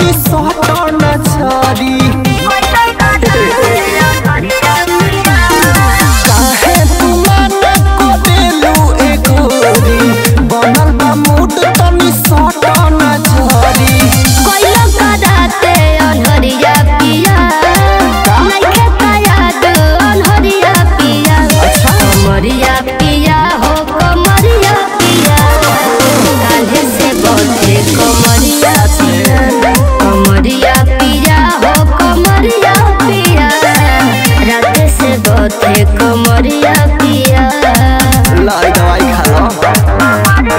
तनी सटन छरी काहे तू माना को देलू एकोरी बनल बा मूड तनी सटन छरी कोइलो कराते अनहरिया पिया नइखे कायाद अनहरिया पिया कमरिया पिया हो कमरिया पिया काल्हे से बोथे कमरिया पिया कमरिया पिया हो कमरिया पिया रात से बोथे कमरिया पिया लाई दवाई खा लो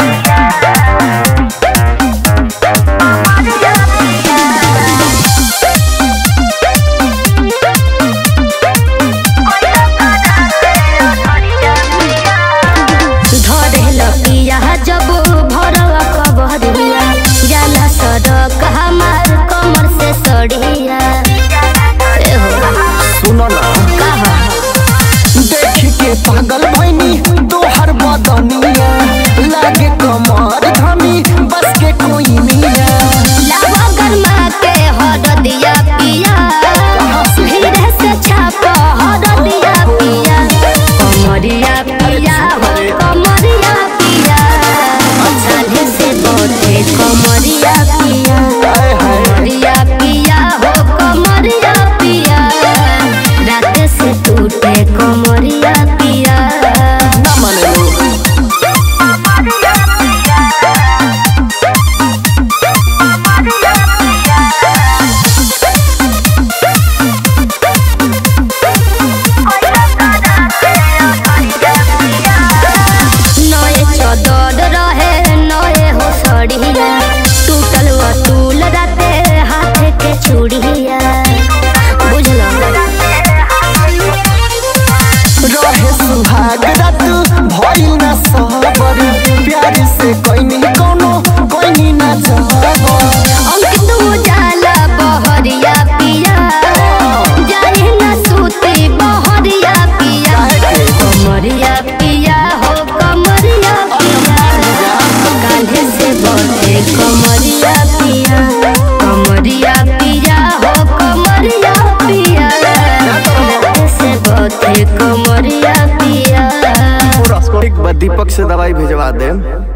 धरेल पिया जब भरवा कबरिया जाला सड़क हमार कमर से सड़िया ए हो सुनो ना कहा देख के पागल भैनी तोहर बदनिया लागे कमर धनी बस के कोई मिया लावा गरमा के हर दिया पिया धीरे से छाप हर दिया पिया कमरिया पिया हो कमरिया पिया छाले से बोथे कमरिया पिया हाय हाय कमरिया पिया हो कमरिया पिया रात से टूटे कमरिया पिया ना माने लो नए चदर रहे नए हो सड़िया टूटल वटूल राते हाथ के चूड़िया बुझल रहे सुहाग रात भइल ना सबर प्यार से कोई कोनो कोई ना जबर अंकित उजाला बहरिया पिया जाए न सूती बहरिया पिया कमरिया पिया हो कमरिया पिया कांधे से बोथे कमरिया पिया कमरिया पिया हो कमरिया पिया कांधे से बोथे कमरिया पिया एक बार दीपक से दवाई भेजवा दे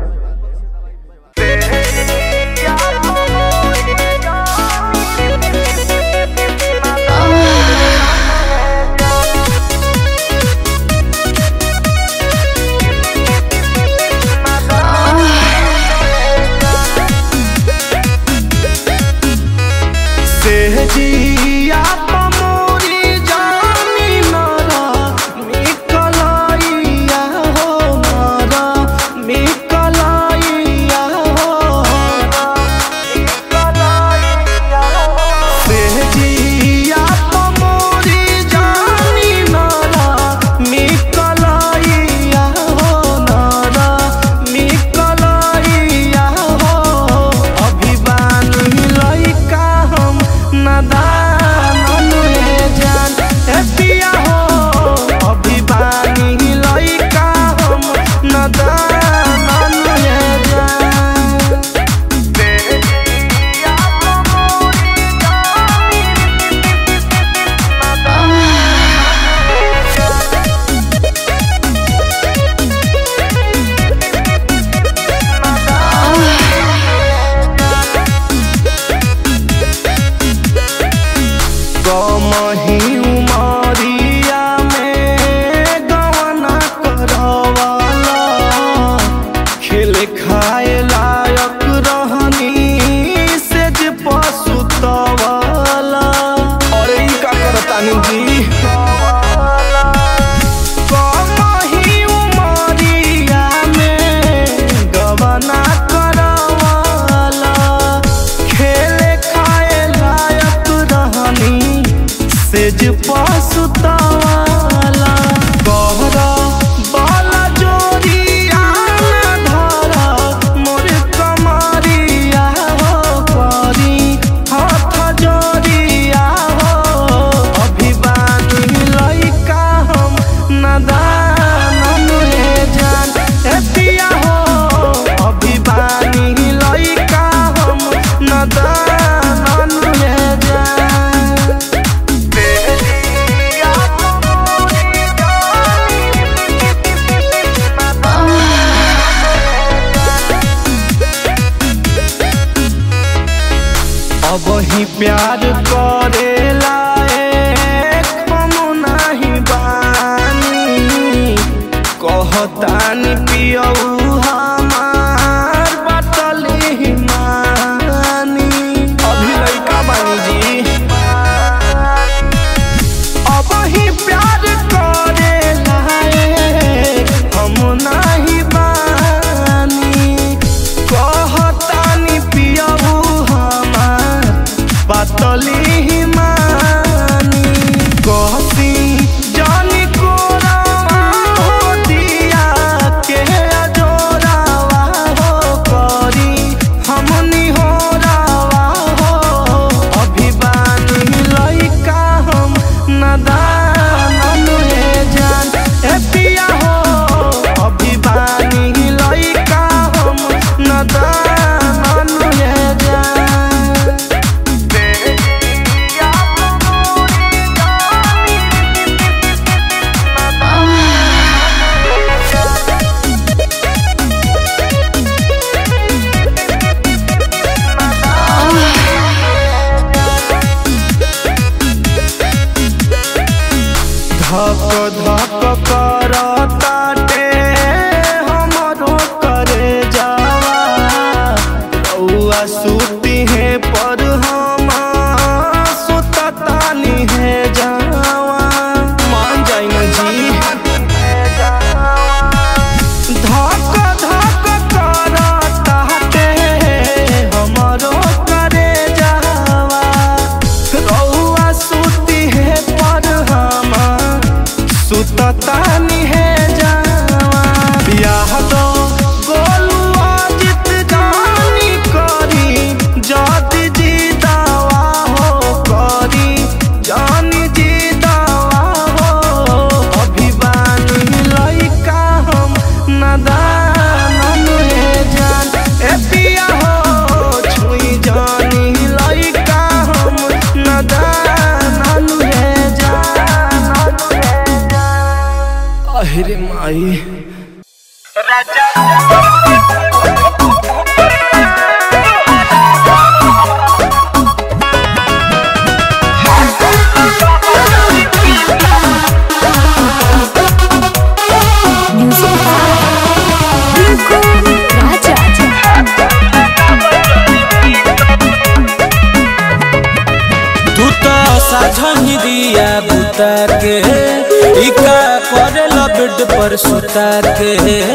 सेहजिया पमोरी जानी नरा मिकलाइया हो नरा मिकलाइया हो सेहजिया पमोरी जानी नरा मिकलाइया हो नरा मिकलाइया हो अभिमानी लइका हम नदान अनुए जान ए पिया हो अभिमानी लइका हम नदान अनुए जान कमही उमरिया में गवना करवाला खेल खाए लायक रहनी से जे पसुतवाला अरे ई का करतानी जी कमही उमरिया में गवना करवाला खेले खाए लायक रहनी सेज पसुतवाला गहरा बाला जोरिया धरा मोर कमरिया हो परी हाथ जोरिया हो अभिमानी लइका हम नदान अनुए जान ए पिया हो अभिमानी लइका हम नदान अब ही प्यार करेला हम नाही बानी कहतानी पियऊ हमार बतली मानी अभी लइका बानी जी अब ही प्यार करेला हम नाही बानी कहतानी पियऊ हमार बतली मानी कहती जानी कोरावा हो दिया के अजोरावा हो करी हमनी हो रावा हो अभी बानी लइका हम नदान अनुहे जान ए पिया हो अभी बानी लइका हम नदान अनुहे जान धक धक करताटे हमरो करे जावा रउआ सुती है पर हम सुततानी है जावा मान जाई ना जी धक धक करताटे हमरो करे जावा रउआ सुती है पर हम सुततानी है जावा बियाह दो गोलुआ जित जानी करी जाति जी दावा हो करी जानी जी दावा हो अभी बानी लइका हम नदान अनुहे जान ए पिया हो छुई जानी लइका हम नदान अनुहे जान अनुहे जान अहिरे माई तू तो साझही दिया बुता के इका करेला बेड पर सुता के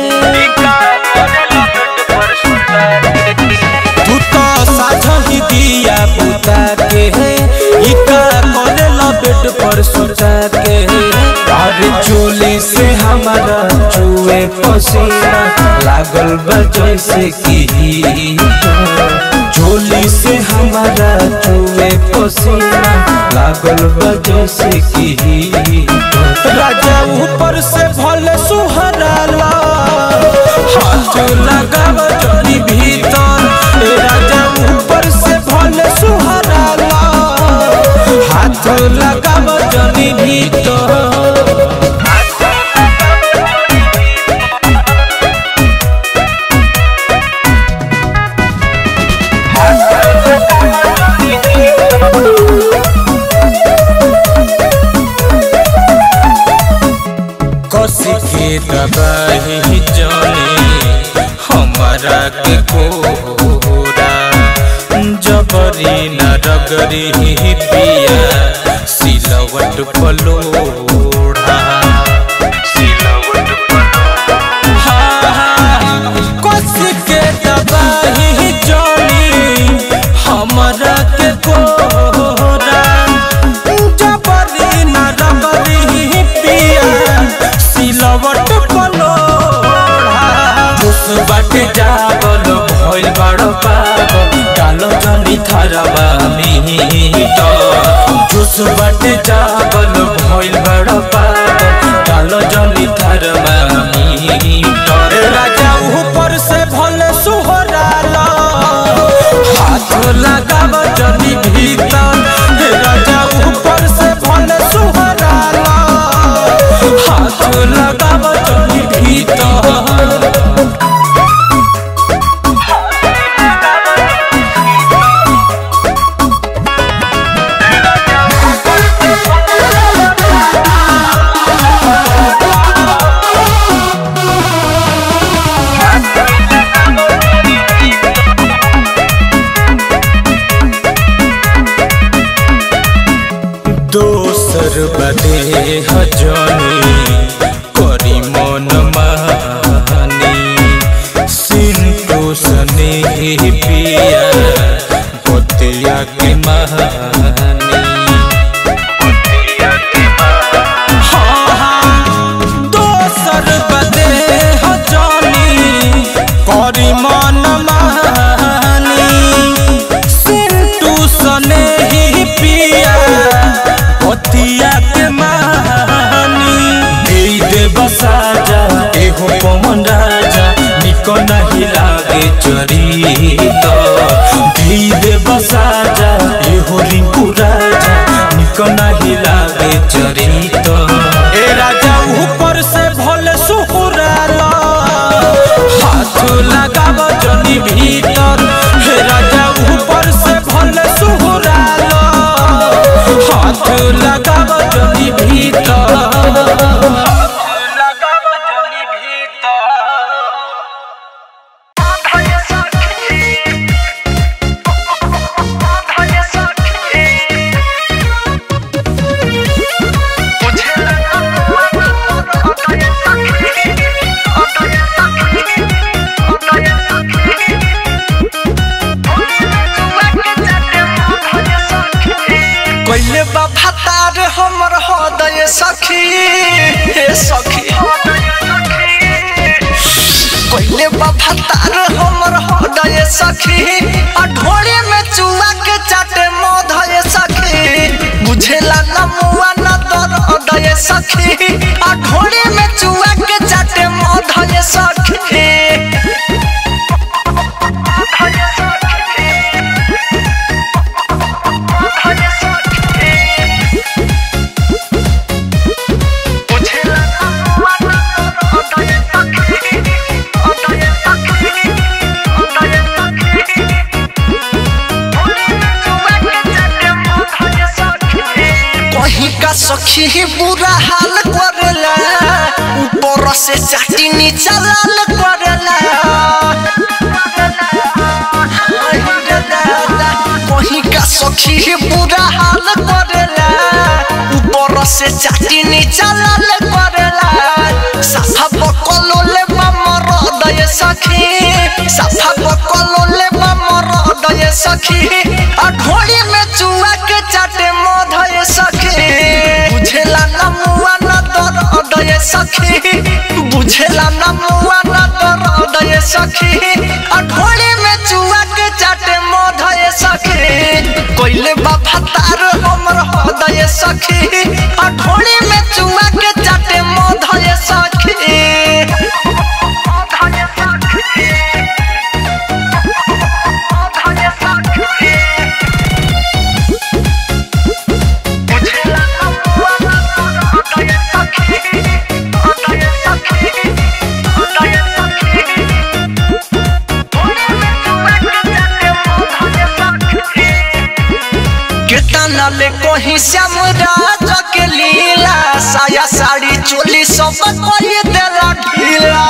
तू तो साझही दिया बुता के इका करेला बेड पर सुता के अरे चोली से हमारा चुए पसीना लागल बा जैसे कि झोली से हमारा चुए पसीना लागल बा जैसे कि राजा ऊपर से भले सुहराला हाथ लगाव जनी भीतर ए राजा ऊपर से भले सुहराला हाथ लगाव जनी भीतर कसी के दबाही जाने हमारा के कोरा जबरी न रगरी पिया सिलवट पलोड़ा सिलवट कसी के दबाही जानी हमारा के कोरा जबरी न रगरी पिया सिलवट पलोड़ा जुस बाटे जाबल भइल बड़ पागल कालो जनी थरवा मिहिट जुस बाटे जाबल भइल बड़ पागल कालो जनी थरवा मिहिट राजा ऊपर से भले सुहराला हाथ लगाव जनी भीतर हे राजा ऊपर से भले सुहराला हाथ लगाव जनी भीतर दोसर बदे हजनी करी मन मानी सिंटू सने पिया बतिया के महानी हाँ, हाँ, दोसर बदे हजनी करी मन मानी सिंटू सने ही पिया पतिया के मानी दे दे बसाजा एहो पवन राजा निको नहीं लागे चरी तो दे दे बसाजा एहो रिंकू राजा निको नहीं लागे चरी तो ए राजा ऊपर से भोले सुकुराला हाथ लगाव जनी भीतर हे राजा ऊपर से भले सुहुरालो हाथ लगाव जनी भीतर लगाव जनी भीतर कैले बा भतार हमर हृदय सखी हे सखी कैले बा भतार हमर हृदय सखी आ ढोरे में चुआ के चाटे मोधय सखी बुझेला न मुआ न तर हृदय सखी आ ढोरे में चुआ के चाटे मोधय सखी कहीं का सखी बुरा हाल करेला ऊपर से चाटी नीचा लाल करेला कहीं का सखी बुरा हाल करेला ऊपर से चाटी नीचा लाल करेला साफा बकलो ले मर हृदय सखी साफा बकलो ले मर हृदय सखी आ ढोड़ी में चुआ के चाटे मोधय सखी बुझेला न मुआ न दर हृदय सखी बुझेला न मुआ न दर हृदय सखी आ ढोड़ी में चुआ के चाटे मोधय सखी कोइले बाबा तार हमर हृदय सखी आ ढोड़ी में चुआ के चाटे मोधय सखी केतना ले कहीं श्याम राज के लीला साया साड़ी चोली सब कोई देला ढीला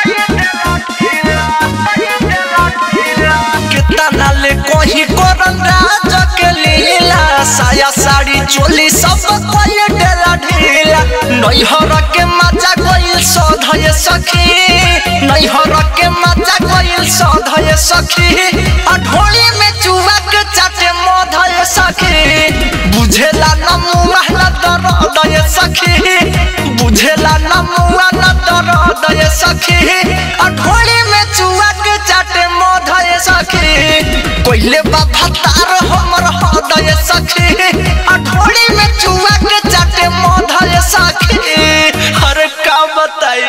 केतना ले कहीं करन राज के लीला साया साड़ी चोली सब कोई देला ढीला नैहर के मजा गइल सधय सखी नैहर के मजा गइल सधय सखी आ ढोली में चुआ के चाटे मधय सखी बुझेला न मुआ न दर हृदय सखी बुझेला न मुआ न दर हृदय सखी आ ढोली में चुआ के चाटे मधय सखी कोइले बाबा तार हमर हृदय सखी आ ढोली में चुआ के चाटे मधय सखी अरे का बताई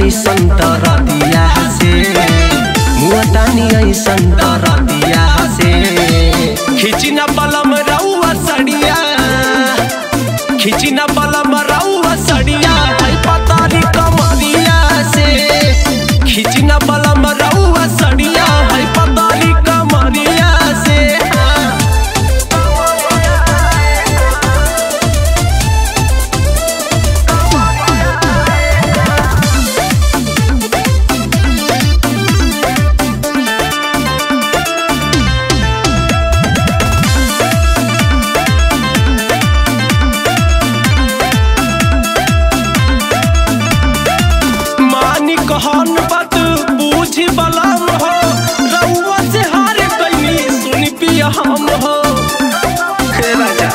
ऐसन तर दिया से मुअतानी ऐसन तर दिया से खिची न बलम रउआ सड़िया खिची न बलम रउआ सड़िया है पतारी कमरिया से खिची न बलम रउआ सड़िया है पतारी कमरिया से हाँ। मानी कहन बात बूझी बलम हो रउआ से हार गईनी सुनी पिया हम हो हे राजा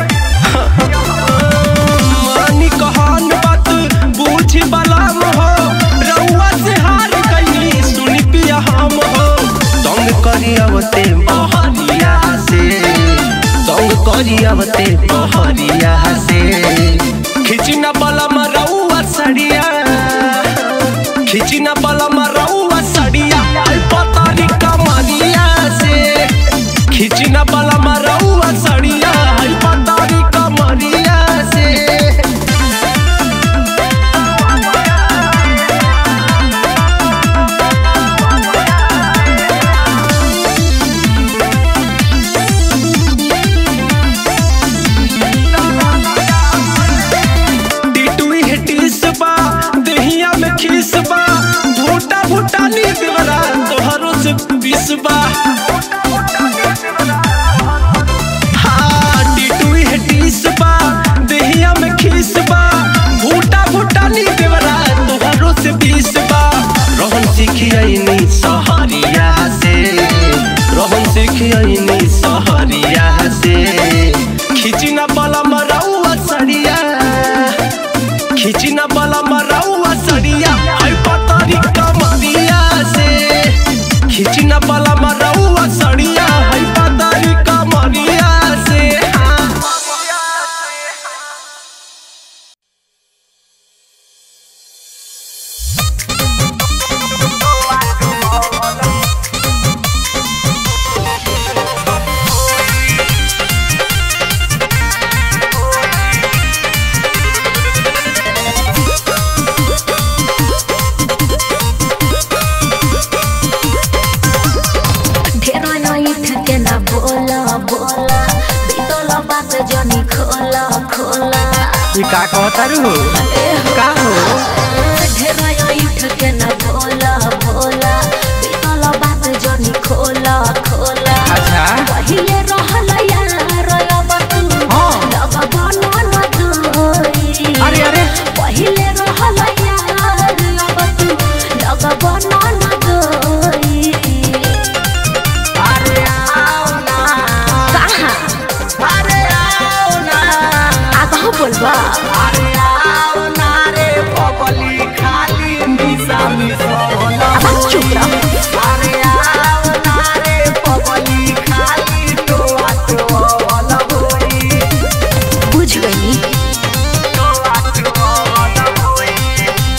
मानी कहन बात बूझी बलम हो रउआ से हार गईनी सुनी पिया हम हो तंग करी अवते बहरिया से तंग करी अवते बहरिया से खिची न बलम रउआ सड़िया खिची न बलम रउआ सड़िया आई पतारी कमरिया से खिची न बलम रउआ सड़िया आई पतारी कमरिया से टिटुई है टिसबा देहिया में खिसबा भूटा भूटा नी देवरा तोहरो से पिसबा हाँ टिटुई है टिसबा देहिया में खिसबा भूटा भूटा नी देवरा तोहरो से पिसबा रहन सिखियनी सहरिया से रहन सिखियनी सहरिया से खिची न बलम रउआ सड़िया खिची न बलम रउआ सड़िया है पतरी कमरिया से खिची न बलम रउआ सड़िया है पतरी कमरिया से हाँ। ढेरो नइठ के ना बोला बोला बीतल बात जनी खोला खोला ये का कहतारू हो का हो ढेरो नइठ के ना बोला बोला बीतल बात जनी खोला खोला अच्छा पहिले रहल यार अब तू हाँ। लगा बनो न दोई अरे अरे पहिले रहल यार अब तू लगा बनो न दोई अरे आओ ना कहाँ अरे आओ ना आगहो बोलबा अरे आओ ना रे पगली खाली मिसा मिसोला अब चुप रह अरे आओ ना रे पगली खाली टोआ टोआ होई बुझ गई टोआ टोआ होई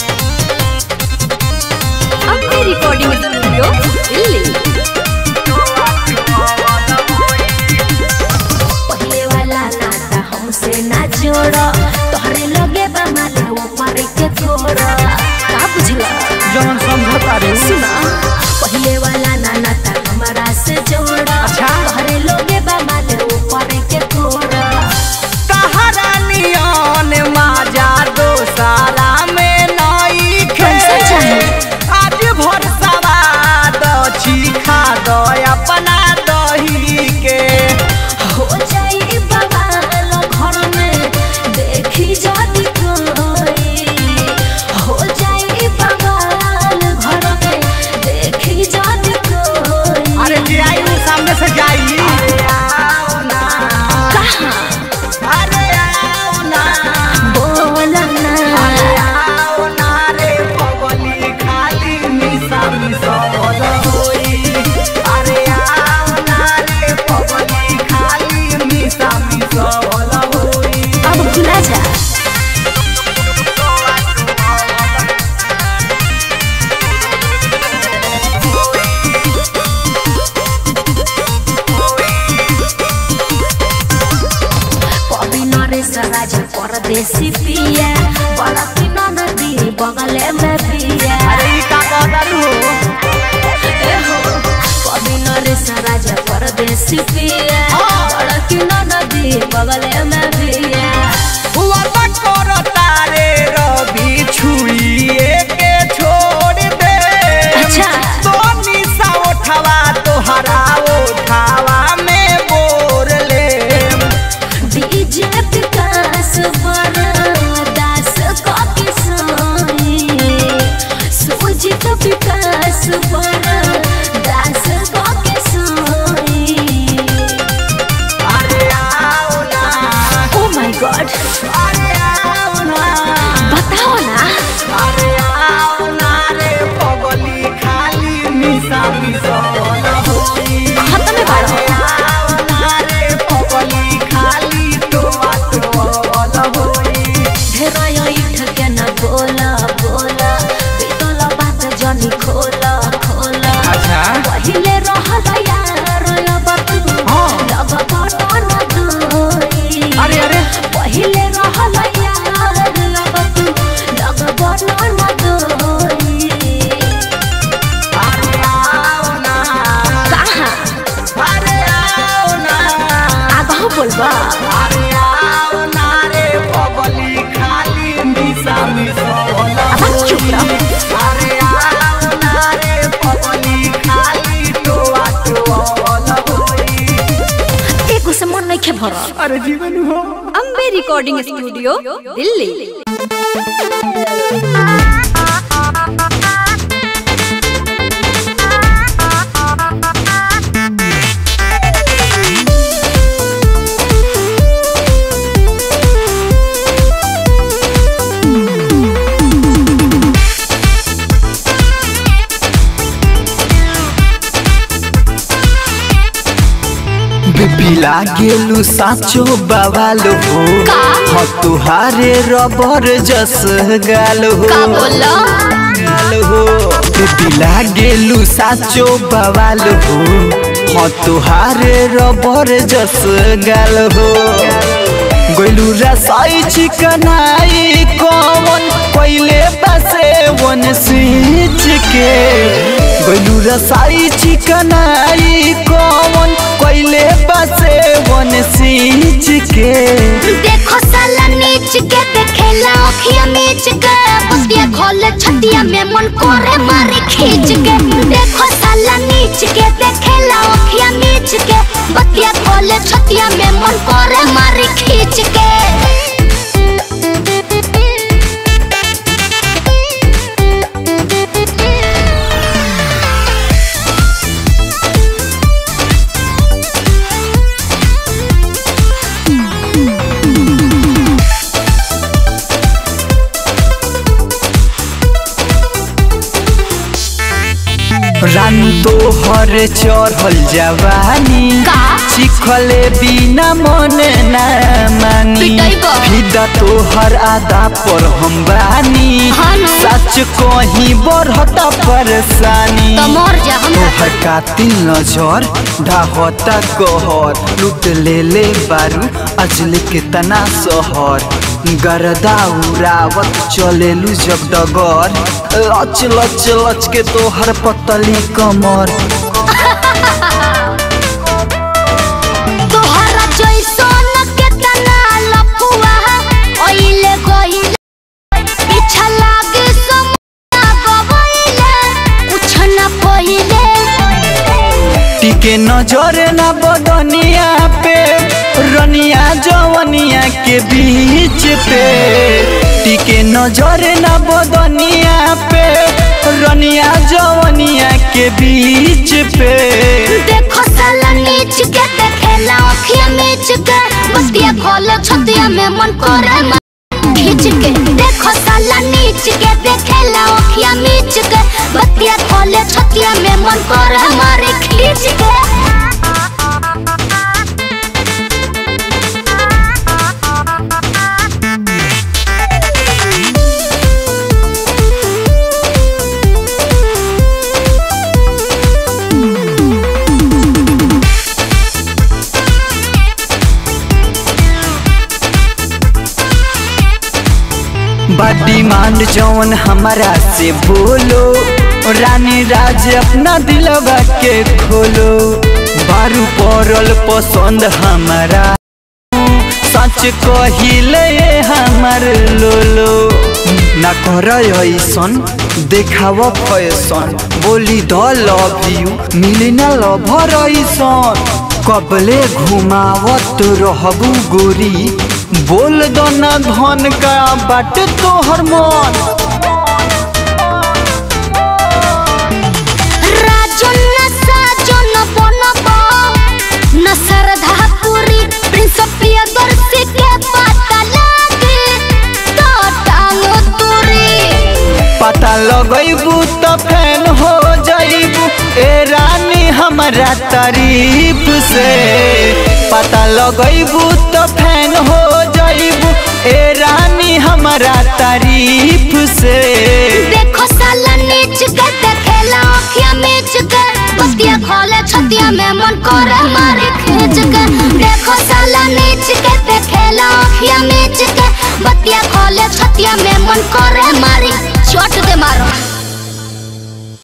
अपनी रिकॉर्डिंग स्टूडियो दिल्ली पहले वाला नाता हमसे ना जोड़ तोहरे लगे बा माले ऊपर के छोड़ का बुझला जवन समझतारू सुना पहले वाला ना नाता हमारा से जोड़ अच्छा। तोहरे लगे बा माले ऊपर के छोड़ तहरा नियन माजा दोसारा में नई कैसे चाहे? आज भर सवाद चीखा दो अपना दही के हो जाई बवाल घर में देखी जाती कोई हो जाई बवाल घर में नरेश राजा परदेसी पिया बड़ा की नदी बगले में पिया अरे ई का कहतारू हो कभी नरेश राजा परदेसी पिया बड़ा की नदी बगले में पिया हुआ कर तारे रवि छुइए के छोड़ दे अच्छा। तो निशा उठवा तोहरा उठावा में बोर ले डीजे विकास बड़ा दास का किसानी सुजित विकास बड़ा दास का किसानी अरे आओ ना ओ माय गॉड अरे आओ ना बताओ ना अरे आओ ना रे पगली खाली मिसा मिसा ना होई खत्म है बाड़ो। अरे आओ ना रे पगली खाली टोआ टोआ ना होई ढेराया इठ के न बोला बोला बीतल बात जनी खोला खोला अच्छा। पहिले रहल यार अब तू हाँ। लग बटन दोई अरे, अरे। पहिले रहल यार अब तू लग बटन दोई अरे आओ ना कहाँ अरे आओ ना आगाह बोलबा अरे आओ ना रे पगली खाली मिसा मिसा ना अब चुप रह। अरे आओ ना रे पगली खाली टोआ टोआ ना होई एको से मन नहीं खे भरल अरे जीवन हो अम्बे रिकॉर्डिंग स्टूडियो दिल्ली बिपिला गेलु साचो बवाल हो का? ह तुहारे रबर जस गाल हो का बोला? गाल हो बिपिला गेलु साचो बवाल हो ह तुहारे रबर जस गाल हो गोलू रसाई चिकनाई कौन पहले बसे वन स्विच के गोलू रसाई चिकनाई कौन पहले बसे वन स्विच के देखो साला नीच के देखेला अखिया मीच के बतिया खोले छतिया में मन करे मारे खींच के देखो साला नीच के देखेला अखिया मीच के बतिया खोले छतिया में मन करे मारे खींच के रानू तो हर चढ़ल जवानी का? चिखले बिना मन ना मानी पिटैबो। फिदा तो हर आदा पर हम बानी हाँ ना। सच कहीं बढ़ता परेशानी तो मर जा हम तोहर कातिल नजर ढाहता कहर लूट ले ले बारू अजल के तना सहर गरदा उड़ावत चलेलू जब डगर लच लच लच के तोहर पतली कमर तोहरा जैसन केतना लफुआ ओइले गइल पीछा लागे समुना गबइले कुछ न पहिले टिके नजर ना बदनिया पे रनिया जवनिया के बीच पे टिके नजर ना बदनिया पे रनिया जवनिया के बीच पे देखो साला नीच के देखेला अखिया मीच के बतिया खोले छतिया में मन करे मा- खींच के देखो साला नीच के देखेला अखिया मीच के बतिया खोले छतिया में मन करे मारे खींच के बा डिमांड जौन हमारा से बोलो रानी राज अपना दिलवा के खोलो बारू पड़ल पसंद हमारा सच कहिले हमर लोलो ना कर ऐसन देखाव फैसन बोली द लव यू मिली ना लभर ऐसन कबले घुमावत रहबू गोरी बोल दो ना धन का बाट तोहर मन राजन न साजन बनब न श्रद्धा पूरी प्रिंस प्रियदर्शी के पता लागे तो टांग तुरी पता लगैबू तो फैन हो जाइबू ए रानी हमारा तारीफ से पता लगैबू तो फैन हो जाइबू ए रानी हमारा तारीफ से देखो साला नीच के देखेला अखिया मीच के बतिया खोले छतिया में मन करे मारे खींच के देखो साला नीच के देखेला अखिया मीच के बतिया खोले छतिया में मन करे मारी चोट दे मारो